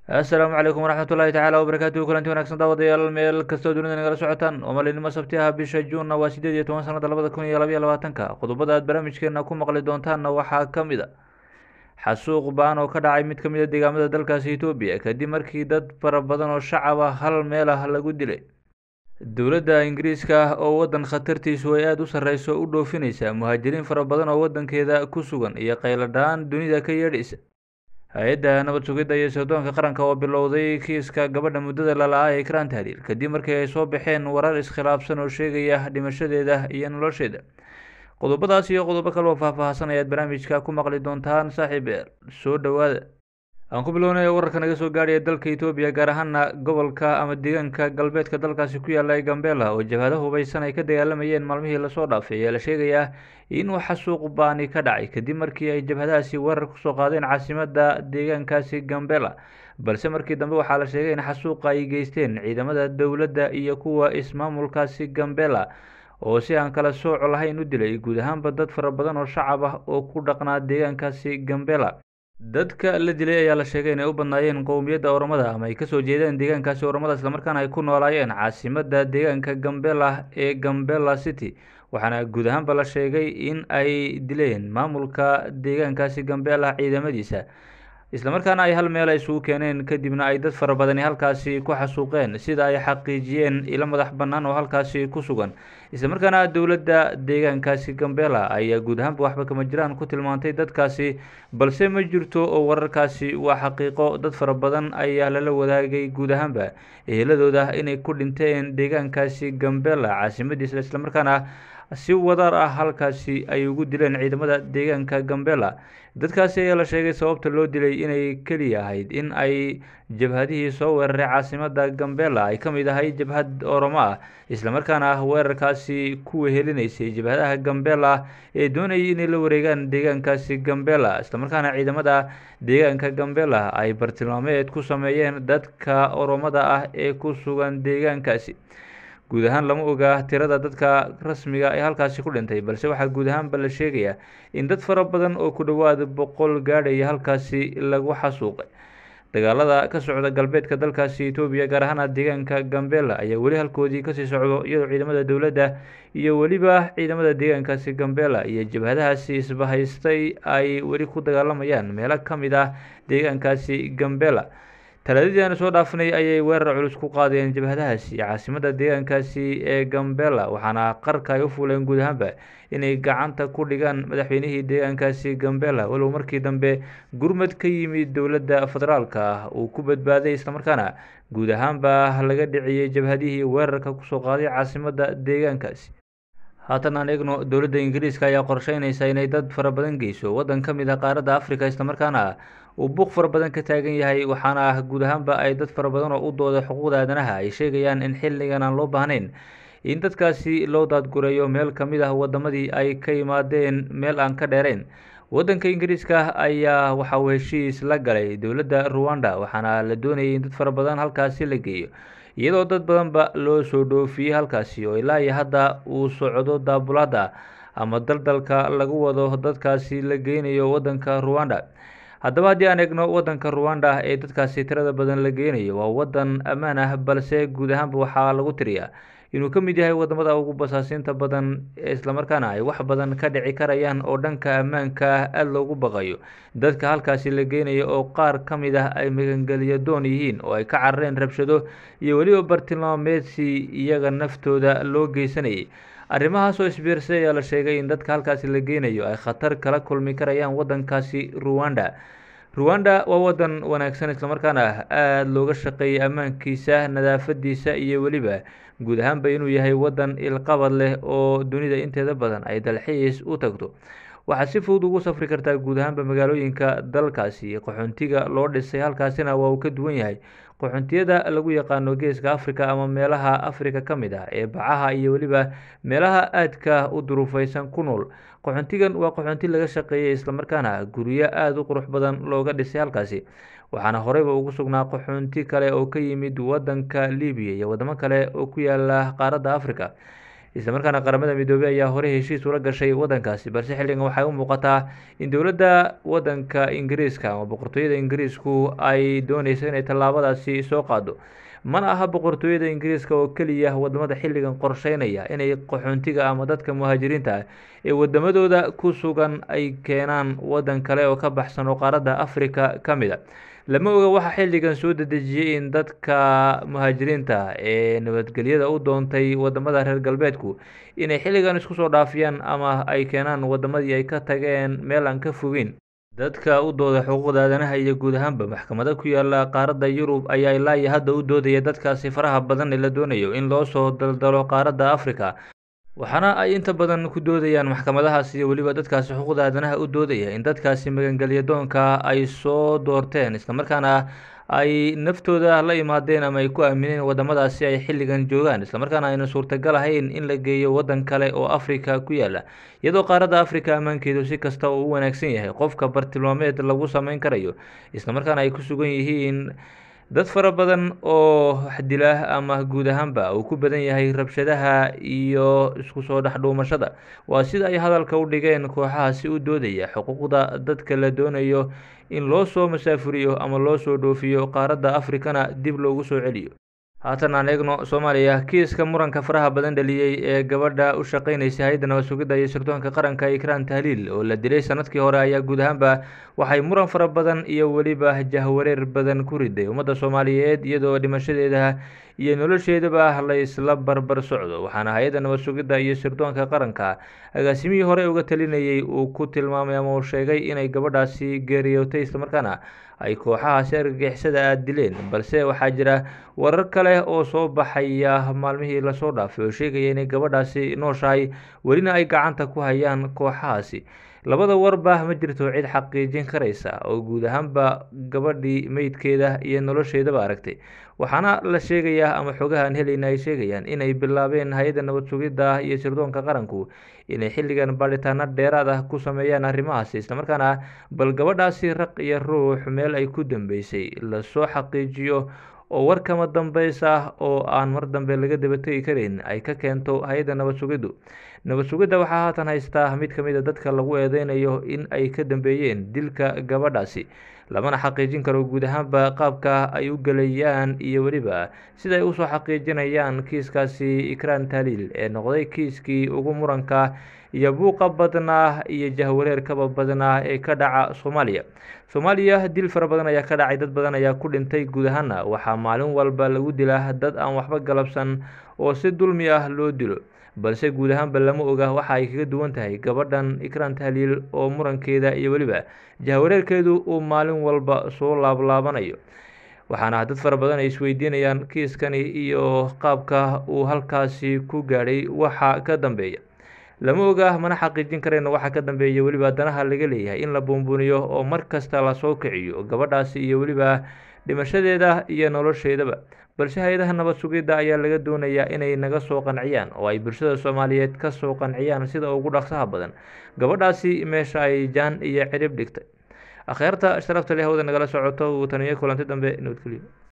assalaamu calaykum waraxmat ullahi tacaala wabarakaatuhu kulanti wanagsan daawadayaal meel kastoo dunida nagala socotaan oo maalinimo sabti ah bisha juunna waa sideed iyo toban sanada labada kun iyo labaiyo labaatanka qodobada aad barnaamijkeena ku maqli doontaanna waxaa ka mid a xasuuq baan oo ka dhacay mid ka mid a deegaamada dalkaasi etoobiya kadib markii dad fara badan oo shacab ah hal meel ah lagu dilay dowladda ingiriiska oo waddan khatartiisu ay aada u sarreyso u dhoofinaysa muhaajiriin fara badan oo waddankeeda ku sugan iyo qayladhaan dunida ka yeedhaysa hay-adda nabad sugidda iyo sirdoonka qaranka oo bilowday kiiska gabadha muddada lala-a ee ikraan tahliil kadib markii ay soo baxeen warar iskhilaafsan oo sheegaya dhimashadeeda iyo nolosheeda qodobadaas iyo qodobo kale oo faahfaahsan ayaad barnaamijka ku maqli doontaan saaxiib eer soo dhowaada aan ku bilownay wararka naga soo gaadhaya dalka etoobiya gaar ahaana gobolka ama deegaanka galbeedka dalkaasi ku yaala ee gambela oo jabhado hubaysan ay ka dagaalamayeen maalmihii lasoo dhaafay ayaa la sheegayaa inuu xasuuq baani ka dhacay kadib markii ay jabhadahaasi weerar kusoo qaadeen caasimadda deegaankaasi gambela balse markii dambe waxaa la sheegay in xasuuqa ay geysteen ciidamada dowladda iyo kuwa ismaamulkaasi gambela oo si aan kala sooco lahayn u dilay guud ahaanba dad fara badan oo shacab ah oo ku dhaqnaa deegaankaasi gambela dadka la dilay ayaa la sheegay inay u badnaayeen qowmiyadda oromada ama ay kasoo jeedeen deegaankaasi oromada islamarkaana ay ku noolaayeen caasimadda deegaanka gambela ee gambela city waxaana guud ahaanba la sheegay in ay dileen maamulka deegaankaasi gambela ciidamadiisa islamarkaana ay hal meel isugu keeneen kadibna ay dad fara badani halkaasi ku xasuuqeen sida ay xaqiijiyeen ilo madax bannaan oo halkaasi ku sugan islamarkaana dowladda deegaankaasi gambela ayaa guud ahaanba waxba kama jiraan ku tilmaantay dadkaasi balse ma jirto oo wararkaasi waa xaqiiqo dad fara badan ayaa lala wadaagay guud ahaanba eheladooda inay ku dhinteen deegaankaasi gambela caasimadiisa islamarkaana si wadaar ah halkaasi ay ugu dileen ciidamada deegaanka gambela dadkaasi ayaa la sheegay sababta loo dilay inay keliya ahayd in ay jabhadihii soo weeraray caasimadda gambela ay ka mid ahay jabhad oromo ah islamarkaana ah weerarkaasi ku wehelinaysay jabhadaha gambela ee doonayay inay la wareegaan deegaankaasi gambela islamarkaana ciidamada deegaanka gambela ay bartilmaameed ku sameeyeen dadka oromada ah ee ku sugan deegaankaasi guud ahaan lama oga tirada dadka rasmiga ee halkaasi ku dhintay balse waxaa guud ahaanba la sheegayaa in dad fara badan oo ku dhowaad boqol gaadhaya halkaasi lagu xasuuqay dagaalada ka socda galbeedka dalkaasi etoobiya gaar ahaana deegaanka gambela ayaa weli halkoodii kasii socdo iyadoo ciidamada dowladda iyo weliba ciidamada deegaankaasi gambela iyo jabhadahaasi isbahaystay ay weli ku dagaalamayaan meelo ka mid ah deegaankaasi gambela talaadadii aanu soo dhaafanay ayay weerar culus ku qaadeen jabhadahaasi caasimadda deegaankaasi ee gambela waxaana qarka ay u fuuleen guud ahaanba inay gacanta ku dhigaan madaxweynihii deegaankaasi gambela walow markii dambe gurmad ka yimid dowladda federaalka ah uu ku badbaaday islamarkaana guud ahaanba laga dhiciyey jabhadihii weerarka kusoo qaaday caasimadda deegaankaasi haatan aan eegno dowladda ingiriiska ayaa qorsheynaysa inay dad fara badan geyso waddan ka mid ah qaaradda africa islamarkaana uu buuq fara badan ka taagan yahay waxaana ah guud ahaanba ay dad fara badan oo u dooda xuquuqda aadanaha ay sheegayaan in xilligan aan loo baahnayn in dadkaasi loo daadgureeyo meel ka mid ah wadamadii ay ka yimaadeen meel aan ka dheerayn waddanka ingiriiska ayaa waxa uu heshiis la galay dowladda ruwanda waxaana la doonayay in dad fara badan halkaasi la geeyo iyadoo dad badanba loo soo dhoofiyey halkaasi oo ilaa iyo hadda uu socdo daabulada ama daldalka lagu wado dadkaasi la geynayo waddanka ruwanda haddaba haddii aan eegno waddanka ruwanda ee dadkaasi tirada badan la geynayo waa waddan ammaan ah balse guud ahaanba waxaa lagu tiriyaa inuu ka mid yahay wadamada ugu basaasiinta badan islamarkaana ay wax badan ka dhici karayaan oo dhanka ammaanka ah aada loogu baqayo dadka halkaasi la geynayo oo qaar ka mid ah ay magangeliyo doon yihiin oo ay ka carareen rabshado iyo weliba bartilmaameedsi iyaga naftooda loo geysanayay arrimahaas oo isbiirsaday ayaa la sheegay in dadka halkaasi la geynayo ay khatar kala kulmi karayaan waddankaasi ruwanda ruwanda waa waddan wanaagsan islamarkaana aada looga shaqeeyay ammaankiisa nadaafadiisa iyo weliba guud ahaanba inuu yahay waddan ilqabad leh oo dunida inteeda badan ay dalxiis u tagto waxaad si fudud ugu safri kartaa guud ahaanba magaalooyinka dalkaasi qaxoontiga loo dhisay halkaasina waa uu ka duwan yahay qaxoontiyada lagu yaqaano geeska africa ama meelaha africa ka mid ah ee bacaha iyo weliba meelaha aadka u duruufeysan ku nool qaxoontigan waa qaxoonti laga shaqeeyay islamarkaana guryo aada u qurux badan looga dhisay halkaasi waxaana horeyba ugu sugnaa qaxoonti kale oo ka yimid waddanka libiya iyo wadamo kale oo ku yaala qaaradda africa islamarkaana qaramada midoobey ayaa horey heshiis ula gashay waddankaasi balse xilligan waxay u muuqataa in dowladda waddanka ingiriiska ama boqortooyada ingiriisku ay dooneyso inay tallaabadaasi soo qaado mana aha boqortooyada ingiriiska oo keliya wadamada xilligan qorsheynaya inay qaxoontiga ama dadka muhaajiriinta ah ee wadamadooda ku sugan ay keenaan waddan kale oo ka baxsan oo qaaradda africa ka mid a lama oga waxaa xilligan soo dedejiyey in dadka muhaajiriinta ee nabadgelyada u doontay wadamada reer galbeedku inay xilligan isku soo dhaafiyaan ama ay keenaan wadamadii ay ka tageen meel aan ka fogeyn dadka u dooda xuquuqda aadanaha iyo guud ahaanba maxkamada ku yaala qaaradda yurub ayaa ilaa iyo hadda u doodaya dadkaasi faraha badan ee la doonayo in loo soo daldalo qaaradda africa waxaana ay inta badan ku doodayaan maxkamadahaas iyo weliba dadkaasi xuquuqda aadanaha u doodaya in dadkaasi magangelya doonka ay soo doorteen islamarkaana ay naftooda la imaadeen ama ay ku aamineen wadamadaasi ay xilligan joogaan islamarkaana ayna suurtagal ahayn in la geeyo waddan kale oo africa ku yaala iyadoo qaaradda africa ammaankeedu si kasta uu u wanaagsan yahay qofka bartilmaameed lagu sameyn karayo islamarkaana ay ku sugan yihiin dad fara badan oo dila ama guud ahaanba uu ku badan yahay rabshadaha iyo isku soo dhexdhuumashada waa sida ay hadalka u dhigeen kooxahaasi u doodaya xuquuqda dadka la doonayo in loo soo masaafuriyo ama loo soo dhoofiyo qaaradda afrikana dib loogu soo celiyo haatan aan eegno soomaaliya kiiska muranka faraha badan dhaliyey ee gabadha u shaqeynaysa hay-adda nabad sugidda iyo sirdoonka qaranka ikraan tahliil oo la dilay sanadkii hore ayaa guud ahaanba waxay muran fara badan iyo weliba jahwareer badan ku riday ummadda soomaaliyeed iyadoo dhimashadeeda iyo nolosheedaba la isla barbar socdo waxaana hay-adda nabad sugidda iyo sirdoonka qaranka agaasimihii hore uga talinayey uu ku tilmaamay ama uu sheegay inay gabadhaasi geeriyootay islamarkaana ay kooxahaasi argagixisada aad dileen balse waxaa jira warar kale oo soo baxaya maalmihii lasoo dhaafay oo sheegaya inay gabadhaasi nooshahay welina ay gacanta ku hayaan kooxahaasi labada warba ma jirto cid xaqiijin karaysa oo guud ahaanba gabadhii meydkeeda iyo nolosheedaba aragtay waxaana la sheegayaa ama xogahan helayna ay sheegayaan inay bilaabeen hay-adda nabad sugidda iyo sirdoonka qaranku inay xilligan baadhitaano dheeraad ah ku sameeyaan arrimahaasi islamarkaana bal gabadhaasi raq iyo ruux meel ay ku dambeysay lasoo xaqiijiyo oo war kama dambeys ah oo aan mar dambe laga dabategi kareyn ay ka keento hay-adda nabad sugiddu nabad sugidda waxaa haatan haystaa mid ka mid a dadka lagu eedeynayo in ay ka dambeeyeen dilka gabadhaasi lamana xaqiijin karo guud ahaanba qaabka ay u gelayaan iyo weliba sida ay usoo xaqiijinayaan kiiskaasi ikraan tahliil ee noqday kiiskii ugu muranka iyo buuqa badnaa iyo jahwareerkaba badnaa ee ka dhaca soomaaliya soomaaliya dil fara badan ayaa ka dhacay dad badan ayaa ku dhintay guud ahaana waxaa maalin walba lagu dilaa dad aan waxba galabsan oo si dulmi ah loo dilo balse guud ahaanba lama oga waxa ay kaga duwan tahay gabadhan ikraan tahliil oo murankeeda iyo weliba jahwareerkeedu uu maalin walba soo laablaabanayo waxaana dad fara badan ay isweydiinayaan kiiskani iyo qaabka uu halkaasi ku gaadhay waxa ka dambeeya lama oga mana xaqiijin karayno waxa ka dambeeya weliba danaha laga leeyahay in la buunbuuniyo oo mar kasta lasoo kiciyo gabadhaasi iyo weliba dhimashadeeda iyo nolosheedaba balse hay-adaha nabad sugidda ayaa laga doonayaa inay naga soo qanciyaan oo ay bulshada soomaaliyeed ka soo qanciyaan sida ugu dhaqsaha badan gabadhaasi meesha ay jaan iyo cirib dhigtay akhyaarta sharafta leh hawda nagala socoto uu taniyo kulanti dambe nabadgelyo